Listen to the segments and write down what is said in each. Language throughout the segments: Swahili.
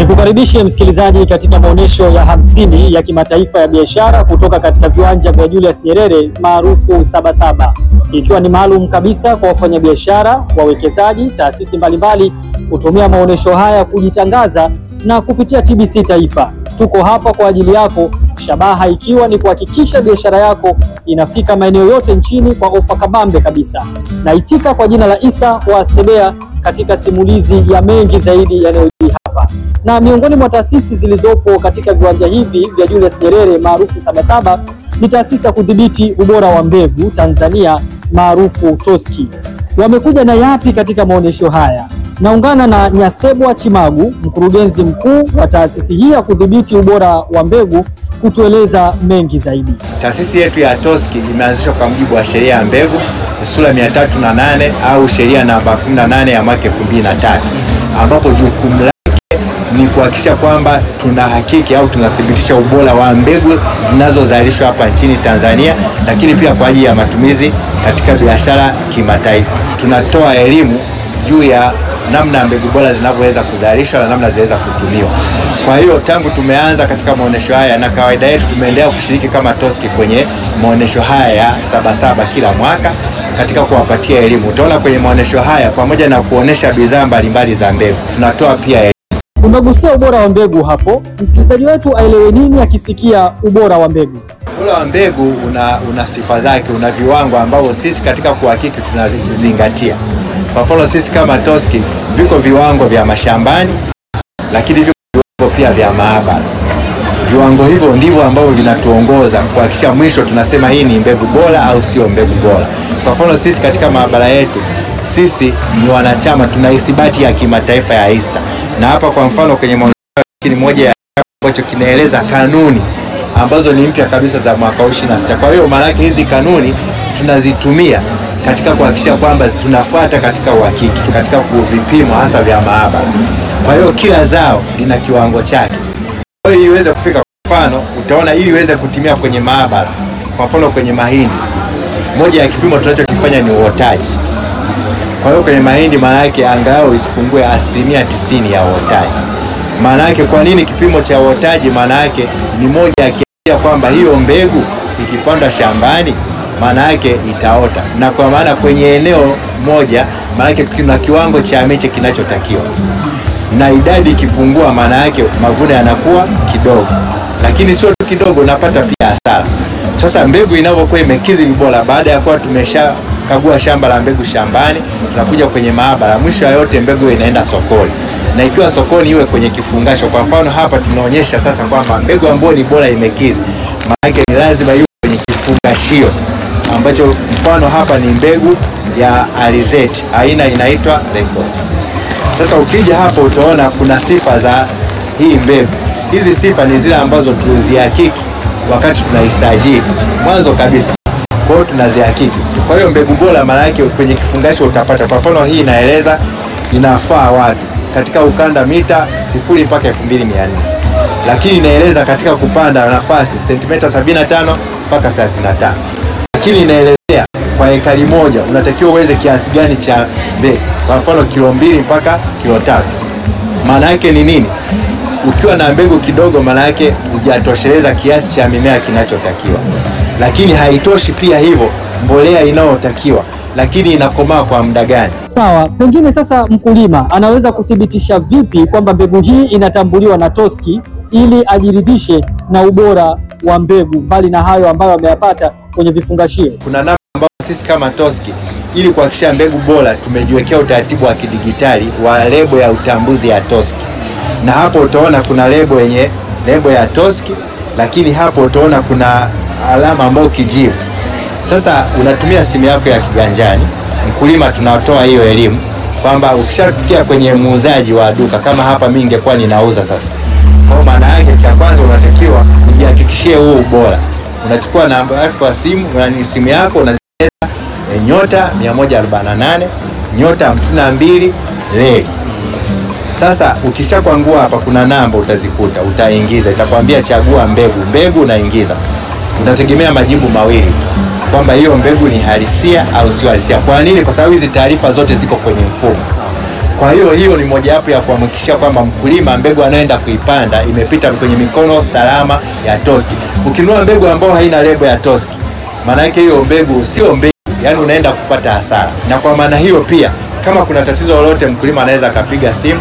Nikukaribishe msikilizaji katika maonyesho ya hamsini ya kimataifa ya biashara kutoka katika viwanja vya Julius Nyerere maarufu Sabasaba, ikiwa ni maalum kabisa kwa wafanyabiashara, wawekezaji, taasisi mbalimbali kutumia maonyesho haya kujitangaza na kupitia TBC Taifa. Tuko hapa kwa ajili yako, shabaha ikiwa ni kuhakikisha biashara yako inafika maeneo yote nchini kwa ofa kabambe kabisa. Naitika kwa jina la Isa wa Sebea katika simulizi ya mengi zaidi yanayojiri hapa na miongoni mwa taasisi zilizopo katika viwanja hivi vya Julius Nyerere maarufu Sabasaba ni taasisi ya kudhibiti ubora wa mbegu Tanzania maarufu TOSCI. Wamekuja na yapi katika maonyesho haya? Naungana na Nyasebwa Chimagu, mkurugenzi mkuu wa taasisi hii ya kudhibiti ubora wa mbegu kutueleza mengi zaidi. Taasisi yetu ya TOSCI imeanzishwa kwa mujibu wa sheria ya mbegu sura 308 au sheria namba 18 ya mwaka 2003 ambapo jukumu lake ni kuhakikisha kwamba tunahakiki au tunathibitisha ubora wa mbegu zinazozalishwa hapa nchini Tanzania, lakini pia kwa ajili ya matumizi katika biashara kimataifa. Tunatoa elimu juu ya namna mbegu bora zinavyoweza kuzalishwa na namna zinaweza kutumiwa. Kwa hiyo tangu tumeanza katika maonyesho haya, na kawaida yetu tumeendelea kushiriki kama TOSCI kwenye maonyesho haya ya Sabasaba kila mwaka katika kuwapatia elimu. Utaona kwenye maonyesho haya, pamoja na kuonesha bidhaa mbalimbali za mbegu, tunatoa pia elimu. Umegusia ubora wa mbegu hapo, msikilizaji wetu aelewe nini akisikia ubora wa mbegu? Ubora wa mbegu una, una sifa zake, una viwango ambavyo sisi katika kuhakiki tunavizingatia. Kwa mfano sisi kama TOSCI viko viwango vya mashambani, lakini viko viwango pia vya maabara. Viwango hivyo ndivyo ambavyo vinatuongoza kuhakikisha mwisho tunasema hii ni mbegu bora au sio mbegu bora. Kwa mfano sisi katika maabara yetu sisi ni wanachama, tuna ithibati ya kimataifa ya ISTA, na hapa kwa mfano kwenye maonyesho moja ya ambacho kinaeleza kanuni ambazo ni mpya kabisa za mwaka 26. Kwa hiyo maana yake hizi kanuni tunazitumia katika kuhakikisha kwamba tunafuata katika uhakiki, katika vipimo hasa vya maabara. Kwa hiyo kila zao lina kiwango chake. Kwa hiyo ili iweze kufika, kwa mfano utaona, ili iweze kutimia kwenye maabara, kwa mfano kwenye mahindi, moja ya kipimo tunachokifanya ni uotaji. Kwa hiyo kwenye mahindi maana yake angalau isipungue asilimia tisini ya uotaji. Maana yake kwa nini kipimo cha uotaji? Maana yake ni moja ya kiashiria kwamba hiyo mbegu ikipandwa shambani maana yake itaota, na kwa maana kwenye eneo moja maana yake kuna kiwango cha miche kinachotakiwa, na idadi ikipungua, maana yake mavuno yanakuwa kidogo, lakini sio tu kidogo, unapata pia hasara. Sasa mbegu inavyokuwa imekidhi ubora, baada ya kuwa tumesha kagua shamba la mbegu shambani, tunakuja kwenye maabara, mwisho wa yote mbegu inaenda sokoni, na ikiwa sokoni iwe kwenye kifungasho. Kwa mfano hapa tunaonyesha sasa kwamba mbegu ambayo ni bora imekidhi, maana yake ni lazima iwe kwenye kifungashio ambacho mfano hapa ni mbegu ya alizeti aina inaitwa Record. Sasa ukija hapo utaona kuna sifa za hii mbegu. Hizi sifa ni zile ambazo tulizihakiki wakati tunaisajili mwanzo kabisa, kwa hiyo tunazihakiki. Kwa hiyo mbegu bora maana yake kwenye kifungasho utapata, kwa mfano hii inaeleza inafaa wapi katika ukanda mita sifuri mpaka 2400 lakini inaeleza katika kupanda nafasi sentimita 75 mpaka 35 lakini inaelezea kwa ekari moja unatakiwa uweze kiasi gani cha mbegu, kwa mfano kilo mbili mpaka kilo tatu. Maana yake ni nini? Ukiwa na mbegu kidogo, maana yake hujatosheleza kiasi cha mimea kinachotakiwa. Lakini haitoshi pia hivyo, mbolea inayotakiwa, lakini inakomaa kwa muda gani? Sawa, pengine sasa mkulima anaweza kuthibitisha vipi kwamba mbegu hii inatambuliwa na TOSCI ili ajiridhishe na ubora wa mbegu, mbali na hayo ambayo ameyapata kwenye vifungashio? Kuna namna ambayo sisi kama TOSCI ili kuhakikisha mbegu bora tumejiwekea utaratibu wa kidigitali wa lebo ya utambuzi ya TOSCI, na hapo utaona kuna lebo yenye lebo ya TOSCI, lakini hapo utaona kuna alama ambayo kijivu. Sasa unatumia simu yako ya kiganjani, mkulima, tunatoa hiyo elimu kwamba ukishafikia kwenye muuzaji wa duka kama hapa, mimi ningekuwa ninauza sasa. Kwa maana yake, cha kwanza unatakiwa ujihakikishie huo ubora unachukua namba yako ya simu na simu yako unaweza e, nyota 148 nyota 52 reli. Sasa ukishakwangua hapa, kuna namba utazikuta, utaingiza, itakwambia chagua mbegu. Mbegu unaingiza, utategemea majibu mawili tu kwamba hiyo mbegu ni halisia au sio halisia. Kwa nini? Kwa sababu hizi taarifa zote ziko kwenye mfumo. Kwa hiyo hiyo ni mojawapo ya kuhakikisha kwamba mkulima mbegu anayoenda kuipanda imepita kwenye mikono salama ya Toski. Ukinunua mbegu ambayo haina lebo ya Toski, maana yake hiyo mbegu sio mbegu, yani unaenda kupata hasara. Na kwa maana hiyo pia, kama kuna tatizo lolote, mkulima anaweza akapiga simu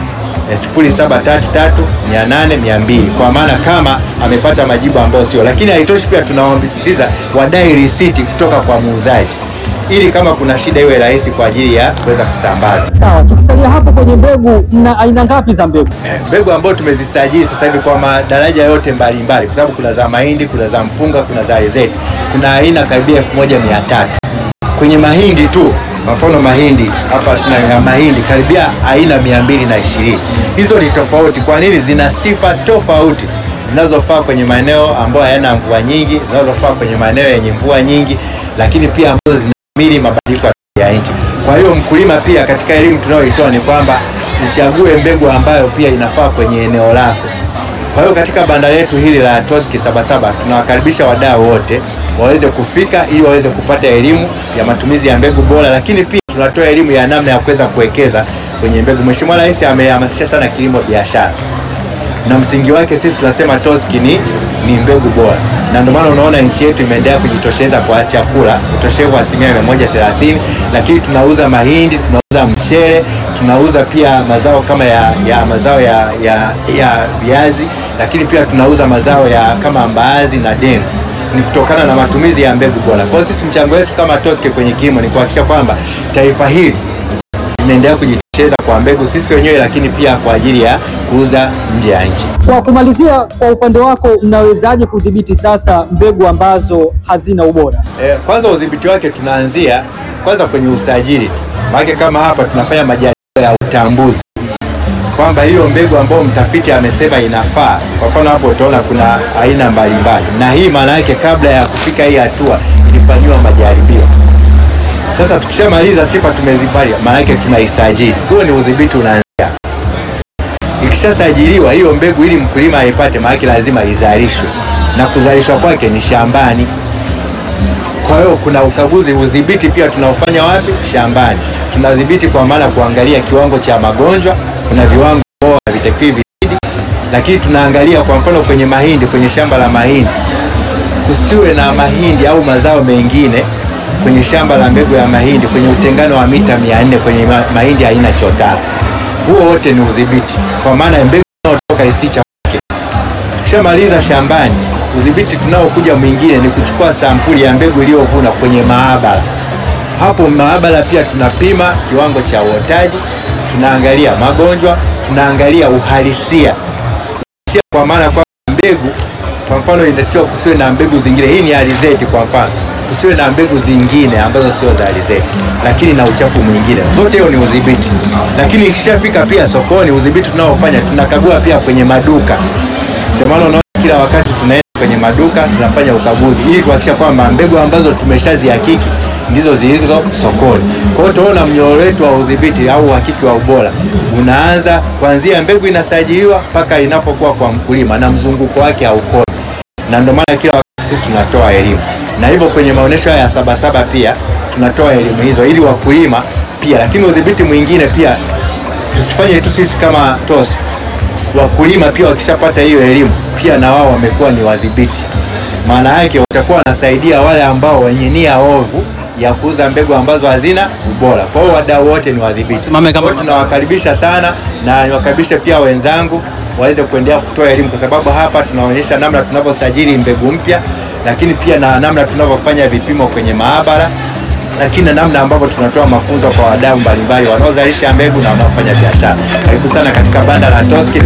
0733800200 kwa maana kama amepata majibu ambayo sio, lakini haitoshi, pia tunawasisitiza wadai risiti kutoka kwa muuzaji ili kama kuna shida iwe rahisi kwa ajili ya kuweza kusambaza. Sawa, tukisalia hapo kwenye mbegu, mna aina ngapi za mbegu? Mbegu ambayo tumezisajili sasa hivi kwa madaraja yote mbalimbali, kwa sababu kuna za mahindi, kuna za mpunga, kuna za alizeti, kuna aina karibia elfu moja mia tatu kwenye mahindi tu. Kwa mfano mahindi hapa tuna mahindi karibia aina mia mbili na ishirini. Hizo ni tofauti. Kwa nini? Zina sifa tofauti zinazofaa kwenye maeneo ambayo hayana mvua nyingi, zinazofaa kwenye maeneo yenye mvua nyingi, lakini pia ambazo zinahimili mabadiliko ya nchi. Kwa hiyo mkulima pia, katika elimu tunayoitoa ni kwamba uchague mbegu ambayo pia inafaa kwenye eneo lako. Kwa hiyo katika banda letu hili la Toski Sabasaba tunawakaribisha wadau wote waweze kufika ili waweze kupata elimu ya matumizi ya mbegu bora, lakini pia tunatoa elimu ya namna ya kuweza kuwekeza kwenye mbegu. Mheshimiwa Rais amehamasisha sana kilimo biashara na msingi wake sisi tunasema Toski ni, ni mbegu bora, na ndio maana unaona nchi yetu imeendelea kujitosheleza kwa chakula, utoshevu wa asilimia mia moja thelathini, lakini tunauza mahindi, tunauza mchele, tunauza pia mazao kama ya, ya mazao ya, ya, ya viazi, lakini pia tunauza mazao ya kama mbaazi na dengu ni kutokana na matumizi ya mbegu bora. Kwa hiyo sisi mchango wetu kama Toski kwenye kilimo ni kuhakikisha kwamba taifa hili linaendelea kujitosheleza kwa mbegu sisi wenyewe, lakini pia kwa ajili ya kuuza nje ya nchi. Kwa kumalizia, kwa upande wako, mnawezaje kudhibiti sasa mbegu ambazo hazina ubora? E, kwanza udhibiti wake tunaanzia kwanza kwenye usajili tu, maana kama hapa tunafanya majaribio ya utambuzi kwamba hiyo mbegu ambayo mtafiti amesema inafaa. Kwa mfano hapo utaona kuna aina mbalimbali, na hii maana yake kabla ya kufika hii hatua ilifanyiwa majaribio. Sasa tukishamaliza sifa tumezipalia, maana yake tunaisajili. Huo ni udhibiti unaanzia. Ikishasajiliwa hiyo mbegu, ili mkulima aipate, maana yake lazima izalishwe, na kuzalishwa kwake ni shambani. Kwa hiyo kuna ukaguzi, udhibiti pia tunaofanya wapi? Shambani. Tunadhibiti kwa maana kuangalia kiwango cha magonjwa, kuna viwango bora havitakiwi vizidi, lakini tunaangalia kwa mfano kwenye mahindi, kwenye shamba la mahindi kusiwe na mahindi au mazao mengine kwenye shamba la mbegu ya mahindi kwenye utengano wa mita 400 kwenye ma mahindi aina chotara. Huo wote ni udhibiti, kwa maana ya mbegu inayotoka isichafuke. Tukishamaliza shambani, udhibiti tunaokuja mwingine ni kuchukua sampuli ya mbegu iliyovuna kwenye maabara. Hapo maabara pia tunapima kiwango cha uotaji, tunaangalia magonjwa, tunaangalia uhalisia, kwa maana kwa mbegu kwa mfano inatakiwa kusiwe na mbegu zingine. Hii ni alizeti kwa mfano, kusiwe na mbegu zingine ambazo sio za alizeti, lakini na uchafu mwingine. Zote hiyo ni udhibiti, lakini ikishafika pia sokoni, udhibiti tunaofanya tunakagua pia kwenye maduka. Ndio maana unaona kila wakati tunaenda kwenye maduka tunafanya ukaguzi, ili kuhakikisha kwamba mbegu ambazo tumeshazihakiki ndizo zilizo sokoni. Kwa hiyo tunaona mnyororo wetu wa udhibiti au uhakiki wa ubora unaanza kuanzia mbegu inasajiliwa mpaka inapokuwa kwa mkulima na mzunguko wake haukomi na ndio maana kila wakati sisi tunatoa elimu, na hivyo kwenye maonyesho haya ya Sabasaba pia tunatoa elimu hizo ili wakulima pia, lakini udhibiti mwingine pia tusifanye tu sisi kama TOS, wakulima pia wakishapata hiyo elimu pia na wao wamekuwa ni wadhibiti. Maana yake watakuwa wanasaidia wale ambao wenye nia ovu ya kuuza mbegu ambazo hazina ubora. Kwa hiyo wadau wote ni wadhibiti. Kwa hiyo tunawakaribisha sana na niwakaribishe pia wenzangu waweze kuendelea kutoa elimu kwa sababu hapa tunaonyesha namna tunavyosajili mbegu mpya, lakini pia na namna tunavyofanya vipimo kwenye maabara, lakini na namna ambavyo tunatoa mafunzo kwa wadau mbalimbali wanaozalisha mbegu na wanaofanya biashara. Karibu sana katika banda la Toski.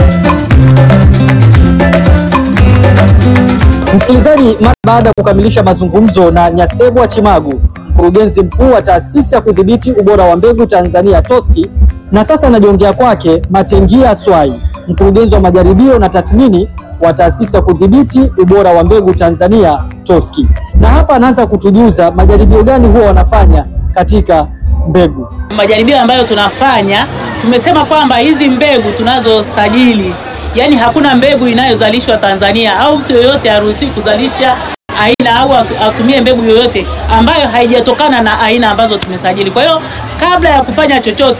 Msikilizaji, mara baada ya kukamilisha mazungumzo na Nyasebwa Chimagu, mkurugenzi mkuu wa taasisi ya kudhibiti ubora wa mbegu Tanzania Toski, na sasa najiongea kwake Matengia Swai, mkurugenzi wa majaribio na tathmini wa taasisi ya kudhibiti ubora wa mbegu Tanzania Toski, na hapa anaanza kutujuza majaribio gani huwa wanafanya katika mbegu. Majaribio ambayo tunafanya, tumesema kwamba hizi mbegu tunazosajili, yani hakuna mbegu inayozalishwa Tanzania au mtu yoyote haruhusiwi kuzalisha aina au atumie mbegu yoyote ambayo haijatokana na aina ambazo tumesajili. Kwa hiyo kabla ya kufanya chochote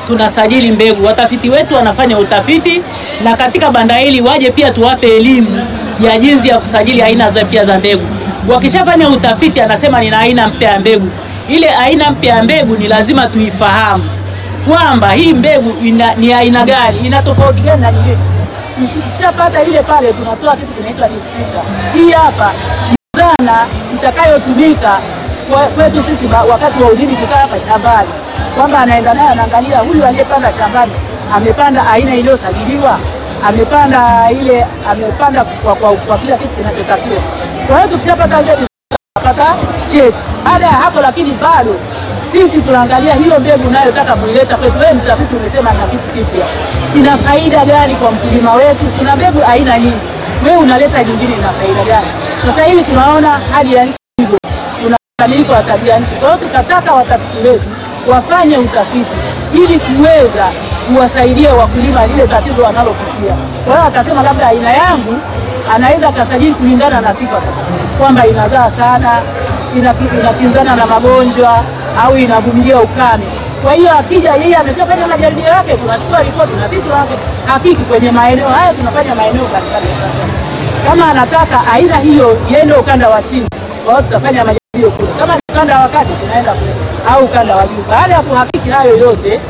tunasajili mbegu. Watafiti wetu wanafanya utafiti, na katika banda hili waje pia tuwape elimu ya jinsi ya kusajili aina za mpya za mbegu. Wakishafanya utafiti, anasema nina aina mpya ya mbegu. Ile aina mpya ya mbegu ni lazima tuifahamu kwamba hii mbegu ina, ni aina gani, ina tofauti gani na nyingine. Tukishapata ile pale, tunatoa kitu kinaitwa distrika. Hii hapa ni zana itakayotumika kwa- kwetu sisi ba- wakati wa udhibiti sasa hapa shambani, kwamba anaenda naye anaangalia huyu aliyepanda shambani amepanda aina iliyosajiliwa, amepanda ile amepanda kwa, kwa, kwa kila kitu kinachotakiwa. Kwa hiyo tukishapata ile pata cheti. Baada ya hapo lakini bado sisi tunaangalia hiyo mbegu unayotaka kuileta kwetu. Wewe mtafiti umesema na kitu kipya, ina faida gani kwa mkulima wetu? Kuna mbegu aina nyingi, wewe unaleta nyingine, ina faida gani? Sasa hivi tunaona hali ya nchi hivyo, tuna mabadiliko ya tabia nchi. Kwa hiyo tukataka watafiti wetu wafanye utafiti ili kuweza kuwasaidia wakulima lile tatizo wanalopitia. Kwa hiyo akasema labda aina yangu anaweza akasajili kulingana na sifa sasa, kwamba inazaa sana, inaki- inakinzana na magonjwa au inavumilia ukame. Kwa hiyo akija yeye ameshafanya majaribio yake, tunachukua ripoti na sisi tunawake hakiki kwenye maeneo haya, tunafanya maeneo mbalimbali ya Tanzania. Kama anataka aina hiyo iende ukanda wa chini, kwa hiyo tutafanya majaribio kule. Kama ni ukanda wa kati, tunaenda kule au ukanda wa juu. Baada ya kuhakiki hayo yote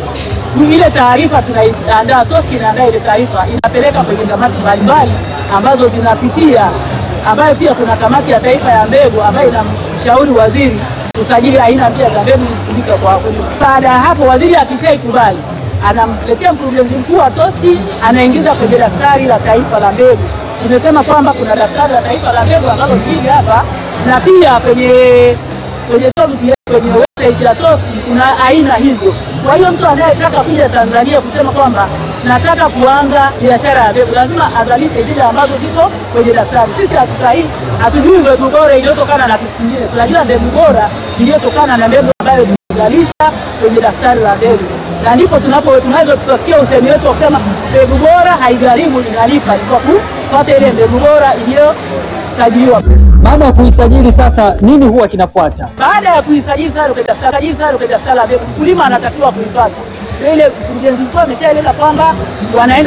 ile taarifa tunaiandaa, TOSCI inaandaa ile taarifa, inapeleka kwenye kamati mbalimbali ambazo zinapitia, ambayo pia kuna kamati ya taifa ya mbegu ambayo inamshauri waziri kusajili aina mpya za mbegu zitumike kwa wakulima. Baada ya hapo, waziri akishaikubali anamletea mkurugenzi mkuu wa TOSCI, anaingiza kwenye daftari la taifa la mbegu. Tumesema kwamba kuna daftari la taifa la mbegu ambalo hili hapa, na pia kwenye kwenye tovuti yetu, kwenye website ya TOSCI kuna aina hizo. Kwa hiyo mtu anayetaka kuja Tanzania kusema kwamba nataka kuanza biashara ya mbegu lazima azalishe zile ambazo ziko kwenye daftari. Sisi hatutai hatujui mbegu bora iliyotokana na kitu kingine, tunajua mbegu bora iliyotokana na mbegu ambayo tumezalisha kwenye daftari la mbegu, na ndipo tunapo tunaweza tukafikia usemi wetu wa kusema mbegu bora haigharimu, inalipa, ni kwa kufuata ile mbegu bora iliyosajiliwa. Baada ya kuisajili sasa, nini huwa kinafuata? Baada ya kuisajili sasa kwenye daftari sajili sasa kwenye daftari la mbegu, mkulima anatakiwa kuipata ile. Mkurugenzi mkuu ameshaeleza kwamba wanaenda